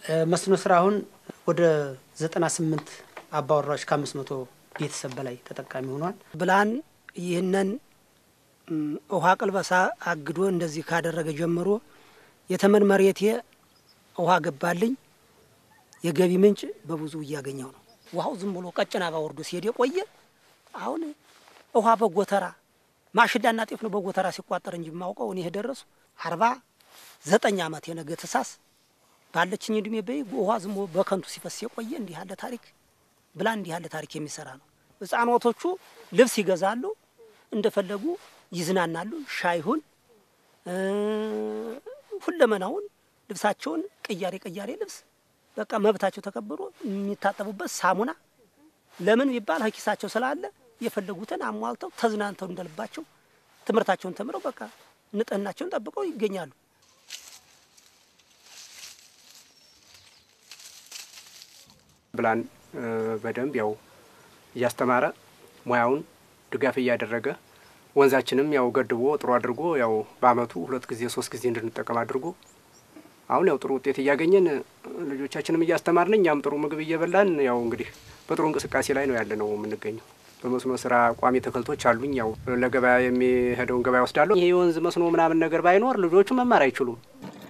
መስኖ ስራ አሁን ወደ ዘጠና ስምንት አባወራዎች ከአምስት መቶ ቤተሰብ በላይ ተጠቃሚ ሆኗል። ብላን ይህንን ውሃ ቅልበሳ አግዶ እንደዚህ ካደረገ ጀምሮ የተመን መሬቴ ውሃ ገባልኝ። የገቢ ምንጭ በብዙ እያገኘው ነው። ውሃው ዝም ብሎ ቀጭን አባ ወርዶ ሲሄድ የቆየ አሁን ውሃ በጎተራ ማሽላና ጤፍ ነው በጎተራ ሲቋጠር እንጂ የማውቀው እኔ የደረሱ አርባ ዘጠኝ ዓመት የነገ ተሳስ ባለችኝ እድሜ በይ ውሃ ዝም ብሎ በከንቱ ሲፈስ የቆየ እንዲህ ያለ ታሪክ ብላ እንዲህ ያለ ታሪክ የሚሰራ ነው። ህጻኖቶቹ ልብስ ይገዛሉ፣ እንደፈለጉ ይዝናናሉ። ሻይሁን ሁለመናውን ልብሳቸውን ቅያሬ ቅያሬ ልብስ በቃ መብታቸው ተከብሮ የሚታጠቡበት ሳሙና ለምን ቢባል ኪሳቸው ስላለ የፈለጉትን አሟልተው ተዝናንተው እንደልባቸው ትምህርታቸውን ተምረው በቃ ንጽህናቸውን ጠብቀው ይገኛሉ። ብላን በደንብ ያው እያስተማረ ሙያውን ድጋፍ እያደረገ ወንዛችንም ያው ገድቦ ጥሩ አድርጎ ያው በአመቱ ሁለት ጊዜ ሶስት ጊዜ እንድንጠቀም አድርጎ አሁን ያው ጥሩ ውጤት እያገኘን ልጆቻችንም እያስተማርን እኛም ጥሩ ምግብ እየበላን ያው እንግዲህ በጥሩ እንቅስቃሴ ላይ ነው ያለ ነው የምንገኘው። በመስኖ ስራ ቋሚ ተክልቶች አሉኝ። ያው ለገበያ የሚሄደውን ገበያ ወስዳለሁ። ይሄ የወንዝ መስኖ ምናምን ነገር ባይኖር ልጆቹ መማር አይችሉም።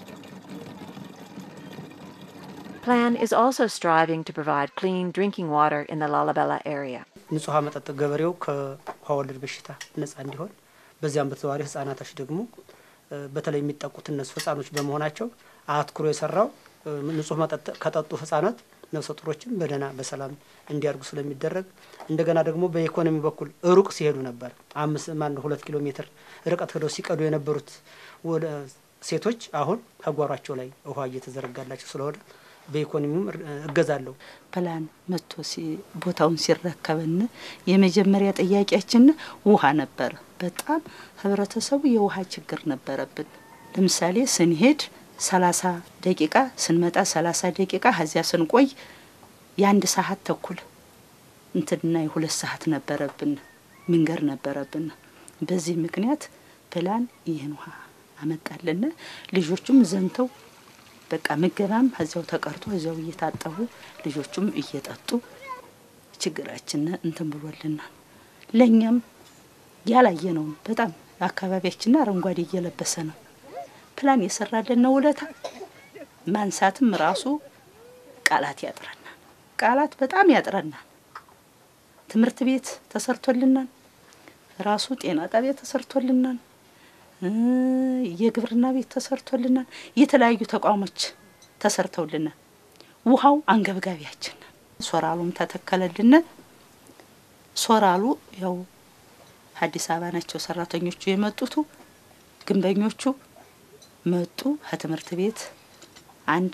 Plan is also striving to provide clean drinking water in the Lalabella area. ንጹህ ውሃ መጠጥ ገበሬው ከውሃ ወለድ በሽታ ነጻ እንዲሆን በዚያም በተዘዋዋሪ ህጻናቶች ደግሞ በተለይ የሚጠቁት እነሱ ህጻኖች በመሆናቸው አትኩሮ የሰራው ንጹህ መጠጥ ከጠጡ ህጻናት ነፍሰ ጡሮችም በደህና በሰላም እንዲያድጉ ስለሚደረግ እንደገና ደግሞ በኢኮኖሚ በኩል ሩቅ ሲሄዱ ነበር አምስት ማነው ሁለት ኪሎ ሜትር ርቀት ሄደው ሲቀዱ የነበሩት ሴቶች አሁን ከጓሯቸው ላይ ውሃ እየተዘረጋላቸው ስለሆነ በኢኮኖሚውም እገዛለሁ። ፕላን መጥቶ ቦታውን ሲረከብን የመጀመሪያ ጥያቄያችን ውሃ ነበረ። በጣም ህብረተሰቡ የውሃ ችግር ነበረብን። ለምሳሌ ስንሄድ ሰላሳ ደቂቃ ስንመጣ ሰላሳ ደቂቃ ከዚያ ስንቆይ የአንድ ሰዓት ተኩል እንትና የሁለት ሰዓት ነበረብን መንገድ ነበረብን። በዚህ ምክንያት ፕላን ይህን ውሃ አመጣልን። ልጆቹም ዘንተው በቃ ምገባም እዚያው ተቀርቶ እዚያው እየታጠቡ ልጆቹም እየጠጡ ችግራችን እንትን ብሎልናል። ለእኛም ያላየ ነው። በጣም አካባቢያችን አረንጓዴ እየለበሰ ነው። ፕላን የሰራልን ነው ውለታ ማንሳትም ራሱ ቃላት ያጥረናል። ቃላት በጣም ያጥረናል። ትምህርት ቤት ተሰርቶልናል። ራሱ ጤና ጣቢያ ተሰርቶልናል። የግብርና ቤት ተሰርቶልናል። የተለያዩ ተቋሞች ተሰርተውልናል። ውሃው አንገብጋቢያችን ሶራሉም ተተከለልን። ሶራሉ ያው አዲስ አበባ ናቸው ሰራተኞቹ የመጡቱ ግንበኞቹ መጡ። ከትምህርት ቤት አንድ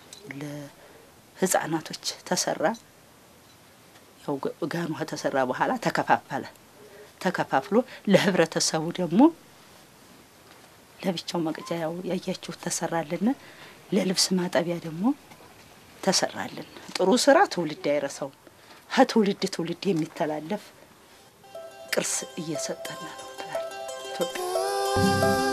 ለህፃናቶች ተሰራ። ያው ጋኑ ከተሰራ በኋላ ተከፋፈለ። ተከፋፍሎ ለህብረተሰቡ ደግሞ ለብቻው መቅጃ ያው ያያችሁት ተሰራልን። ለልብስ ማጠቢያ ደግሞ ተሰራልን። ጥሩ ስራ ትውልድ አይረሳውም። ከትውልድ ትውልድ የሚተላለፍ ቅርስ እየሰጠን ነው ትላል ኢትዮጵያ።